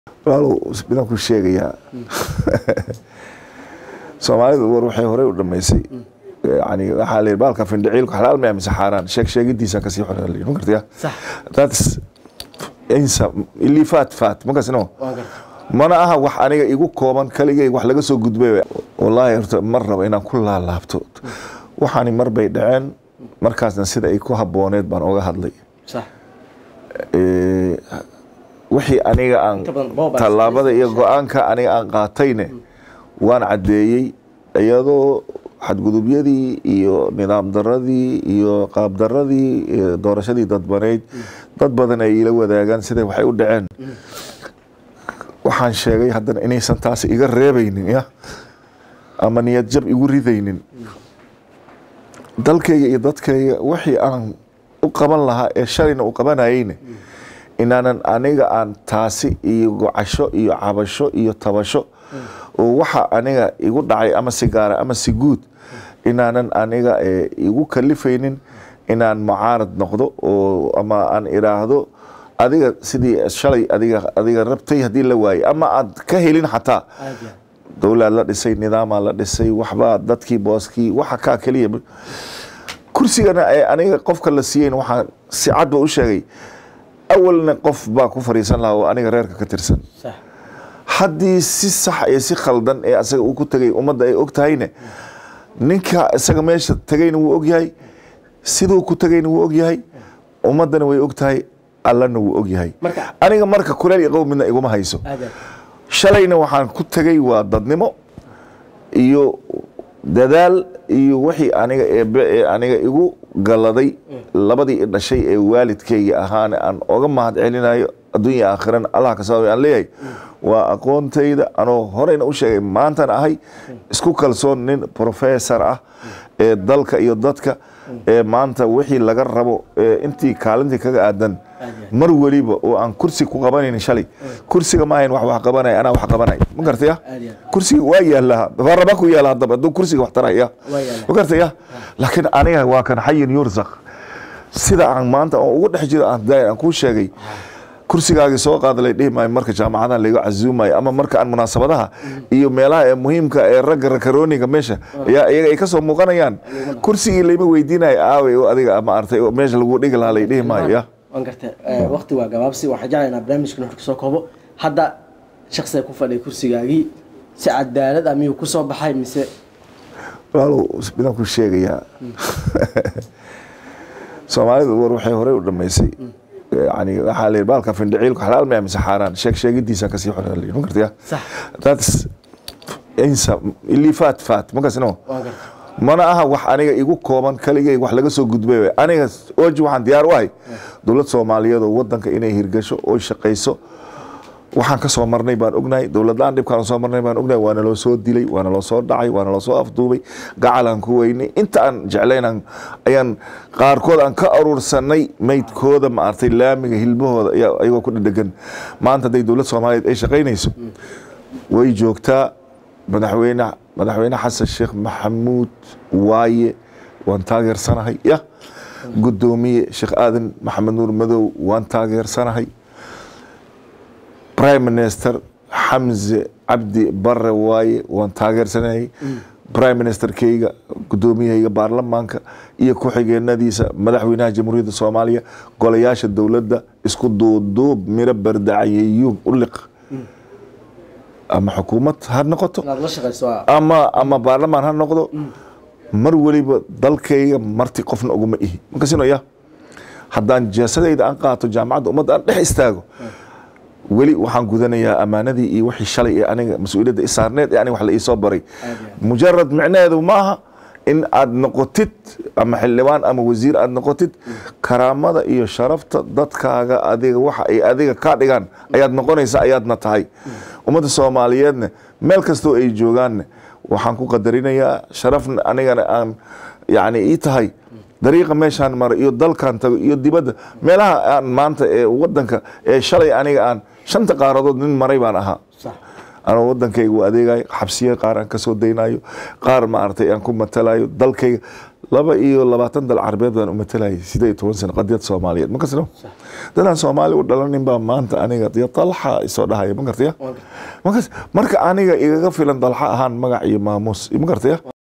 walaalow midaan ku sheegayaa soomaalidu war waxay horey u dhamaysay yani waxaa la baalka findhiciilku xalaal maya mise xaaraan sheeg sheegidiisa kasii xor ma gartaya صح that's insa ilii faat faat makasino waan gartay mana aha wax aniga igu kooban kaligay wax laga soo gudbay wallaahi horta mar raba inaan ku laalaabto waxaani mar bay dhaceen markaasna sida ay ku habooneed baan oga hadlay صح Ee, wixii aniga aan Inta badan boob aad tallaabada iyo isticmaashay. go-aanka aniga aan qaatayne waan caddeeyey iyadoo xadgudubyadii iyo nidaam daradii iyo qaab daradii iyo doorashadii dadbaneyd dad badan ay ila wadaagaan siday waxay u dhaceen waxaan sheegay haddana inaysan taas iga reebaynin ya ama niyad jab igu ridaynin dalkayga iyo dadkayga wixii aan u qaban lahaa ee shalayna u qabanayeyne inaanan aniga aan taasi iyo gocasho iyo cabasho iyo tabasho oo waxa aniga igu dhacay ama si gaara ama si guud inaanan aniga eh, igu kalifaynin inaan mucaarad noqdo oo ama aan iraahdo adiga sidii shalay adiga adiga rabtay haddii la waayey ama aad ka helin xataa aad iyo dowlaad la dhisay nidaamaa la dhisay waxbaa dadkii booskii waxa kaa keliya kursigana ee aniga qofka la siiyeyn waxaan si cad ba u sheegay awalna qof baa ku fariisan lahaa oo aniga reerka ka tirsan صح haddii si sax iyo si khaldan ee asaga uu ku tegay ummadda ay og tahayne ninka isaga meesha tegayna wuu og yahay siduu ku tegayna wuu og yahay ummaddana way og tahay allana wuu og yahay marka aniga marka kuleel iyo qow midna iguma hayso aad iyo shalayna waxaan ku tegay waa dadnimo iyo dadaal iyo wixii aniga eebe ee aniga igu galladay labadii i dhashay ee waalidkayga ahaana aan oga mahad celinayo adduunya aakhiran allah ka sababay aan leeyahay waa aqoontayda anoo horeyna u sheegay maantana ahay isku kalsoon nin professor ah ee dalka iyo dadka ee maanta wixii laga rabo ee intii kaalintii kaga aadan mar weliba oo aan kursi ku qabanaynin shalay kursiga ma ahayn wax wax qabanaya anaa wax qabanay ma gartaya aad iyo kursiga waa yaalaha baarlama ku yaala haddaba hadduu kursiga wax taraya Waa yaala. ma gartaya laakiin aniga waa kan xayin yursaq sida aan maanta oo ugu dhex jiro aan daay aan kuu sheegay kursigaagii soo qaada lay dhihi maayo marka jaamacadaha layga casuumayo ama marka aan munaasabadaha iyo meelaha ee muhiimka ee ragga rakarooniga meesha ayaa iyaga ay kasoo muuqanayaan kursigii layma weydiinayo aaway oo adiga ama artay oo meesha lagu dhigi lahaa lay dhihi maayo ya waan gartay waqti waa gabaabsi waxaan jeclaynaa barnaamijka nuxur kasoo koobo hadda shaksiga ku fadhiya kursigaagii si cadaalad ah miyuu kusoo baxay mise walaalow midaan ku sheegayaa soomaalidu war waxay horey u dhamaysay yani waxaa la baalka findhiciilku xalaal maya mise xaaraan sheeg sheegidiisa kasii xor ma gartaya صح that's insa ilii faat faat makasino waan gartay mana aha wax aniga igu kooban kaligay wax laga soo gudbay aniga oji waxaan diyaar u ahay dowlad soomaaliyeed oo wadanka inay hirgasho oo shaqayso waxaan ka soo marnay baan ognahay dowladlaan dhibkaan soo marnay baan ognahay waana loo soo dilay waana loo soo dhacay waana loo soo afduubay gacalaan ku weynay inta aan jeclayn ayaan qaarkood aan ka aruursanay maydkooda maartay laamiga hilbahooda ayaa- ayagoo ku dhedhegan maanta hadday dowlad soomaaliyeed ay shaqaynayso way joogtaa madaxweyne madaxweyne xasan sheekh maxamuud waaye waan taageersanahay ya gudoomiye sheekh aadan maxamed nuur madow waan taageersanahay prime minister xamse cabdi bare waaye waan taageersanahay prime ministerkayga gudoomiyahayga baarlamaanka iyo ku-xigeenadiisa madaxweynaha jamhuuriyadda soomaaliya golayaasha dowladda isku duuduub miro bardacayeyuub u liq ama xukuumad ha noqoto inaad la shaqayso waa ama ama baarlamaan ha noqdo mar weliba dalkayga marti qofna uguma ihi makasinoya haddaan jeesadayda aan qaato jaamacadda ummadda aan dhex istaago weli waxaan gudanayaa ammaanadii iyo wixii shalay ee aniga mas-uuliyadda i saarneed ee aniga wax la iisoo baray mujarad micnaheedu maaha in aad noqotid ama xildhibaan ama wasiir aad noqotid karaamada iyo sharafta dadkaaga adiga waxa ay adiga kaa dhigaan ayaad noqonaysa ayaadna tahay ummadda soomaaliyeedna meel kastoo ay joogaanna waxaan ku qadarinayaa sharafna anigana aan yani ii tahay dariiqa meeshaan mara iyo dalkan tago iyo dibadda meelaha aan maanta ee wadanka ee shalay aniga aan shanta qaaradood nin maray baan ahaa صح anoo wadankayga u adeegayo xabsiya qaar aan kasoo daynayo qaar maaragtay aan ku matalayo dalkayga laba iyo labaatan dal carabeed baan u matalayay sideed iyo toban sano qadiyad soomaaliyeed ma kasno dadaan soomaali u dhalanin baa maanta aniga iyo dalxa isoo dhahaya ma gartaya markas marka aniga igaga filan dalxa ahaan magac iyo maamuus ma gartaya